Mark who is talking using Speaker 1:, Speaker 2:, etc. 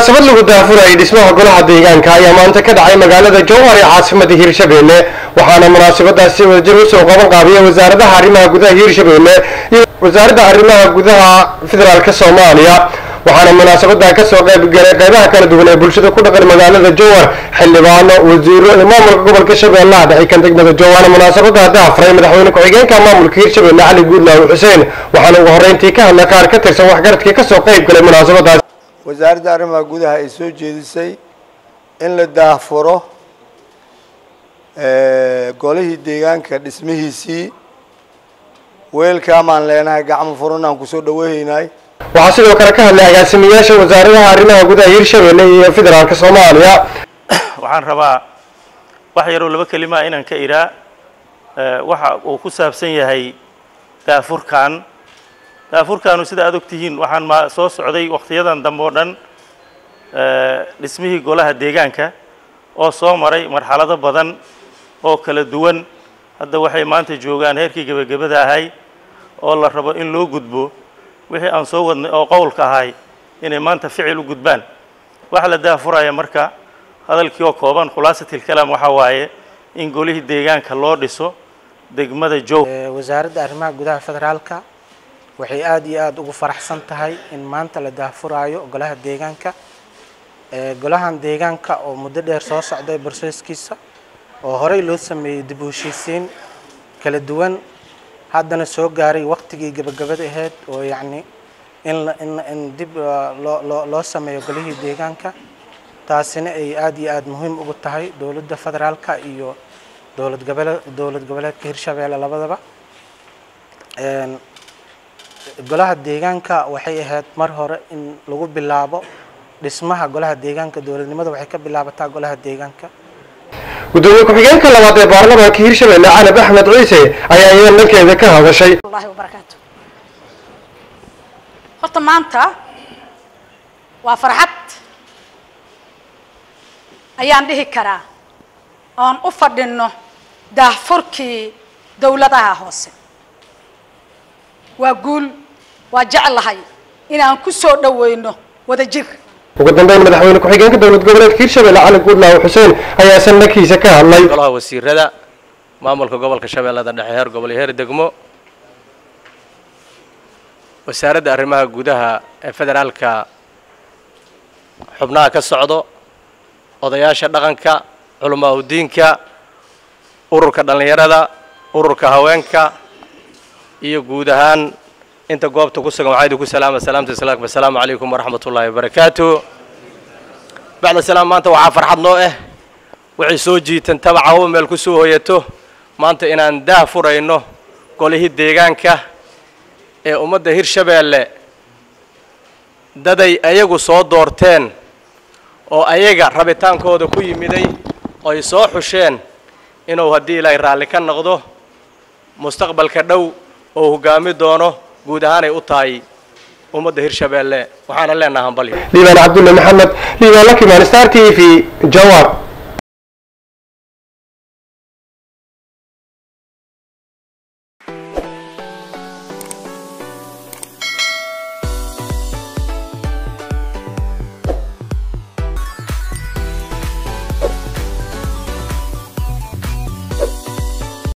Speaker 1: munaasabad lagu daafurayay dhismaha golaha deegaanka ayaa maanta ka dhacay magaalada jowhar ee caasimada hiirshabelle waxaana munaasabadaasi wadajir usoo qaban qaabiyay wasaaradaha arrimaha gudaha hiirshabelle iyo wasaaradda arrimaha gudaha federaalk soomaaliya waxaana munaasabada kasoo qaybgalay qeybaha kala duwan ee bulshada ku dhaqan magaalada jowhar xildhibaano wasiiro iyo maamulka gobolka shabeellaha dhexe kan degmada jowhana munaasabada daafray madaxweyne ku-xigeenka maamulka hiirshabelle cali guudlaaw xuseen waxaana ugu horreyntii ka hadlay qaar ka tirsan waxgaradkii kasoo qayb galay munaasabadaas
Speaker 2: wasaaradda arrimaha gudaha ay soo jeedisay in la daahfuro golihii deegaanka dhismihiisii weelkaamaan leenahay gacmo furan aan kusoo dhaweynaynay
Speaker 1: waxaa sidoo kale ka hadlay agaasimayaasha wasaaradaha arrimaha gudaha hiirshabelle iyo federaalk soomaaliya
Speaker 3: waxaan rabaa wax yaroo laba kelimaa inaan ka idhaa waxa uu ku saabsan yahay daafurkan daafurkaanu sida aad og tihiin waxaan ma soo socday wakhtiyadan dambe oo dhan dhismihii golaha deegaanka oo soo maray marxalado badan oo kala duwan hadda waxay maanta joogaan heerkii gebagabada ahay oo la rabo in loo gudbo wixii aan soo wadnay oo qowlka ahay inay maanta ficil u gudbaan waxa la daafuraya marka hadalkii oo kooban khulaasatilkalaam waxaa waaye in golihii deegaanka loo dhiso degmada jow
Speaker 4: wasaaradda arrimaha gudaha federaalka waxay aada iyo aada ugu faraxsan tahay in maanta la daafuraayo golaha deegaanka golahan deegaanka oo muddo dheer soo socday barseeskiisa oo horey loo sameeyey dib u heshiisiin kala duwan haddana soo gaaray waqtigii gabagabada ahayd oo yacni in in in dib loo loo loo sameeyo golihii deegaanka taasina ay aada iyo aada muhiim ugu tahay dowladda federaalka iyo dowlad gobole dowlad goboleedka hirshabeelle labadaba golaha deegaanka waxay ahayd mar hore in lagu bilaabo dhismaha golaha deegaanka dowladnimada waxay ka bilaabataa golaha deegaanka
Speaker 1: gudoomiye ku-xigeenka labaad ee baarlamaanka hiirshabelle canab axmed ciise ayaa iyada dhankeeda ka hadashay
Speaker 5: allahi wabarakaatu horta maanta waa farxad ayaan dhihi karaa oon u fadhinno daahfurkii dowladaha hoose waa guul waa jeclahay inaan ku soo dhaweyno wadajir
Speaker 1: ugu dambeyn madaxweyne ku-xigeenka dowlad goboleedka hiirshabelle cali guudlaaw xuseen ayaa sannakiisa ka hadlay
Speaker 6: golaha wasiirada maamulka gobolka shabeellada dhexe heer gobol iyo heer degmo wasaaradda arrimaha gudaha ee federaalka xubnaha ka socdo odayaasha dhaqanka culamaa udiinka ururka dhallinyarada ururka haweenka iyo guud ahaan inta goobta ku sugan waxaa idinku salaama salaamta islaamka assalaamu calaykum waraxmat ullaahi wabarakaatu bacda salaam maanta waxaa farxad noo ah waxay soo jiitan tabacawo meel ku soo hoyato maanta inaan daah furayno golihii deegaanka ee ummadda hirshabeelle daday ayagu soo doorteen oo ayaga rabitaankooda ku yimiday oo ay soo xusheen inuu haddii ilaahay raalli ka noqdo mustaqbalka dhow oo hoggaami doono guud ahaanay u tahay ummadda hirshabeelle waxaana leenaha hambalyo
Speaker 1: liibaan cabdulle maxamed liibaan lakimaan star t v jawar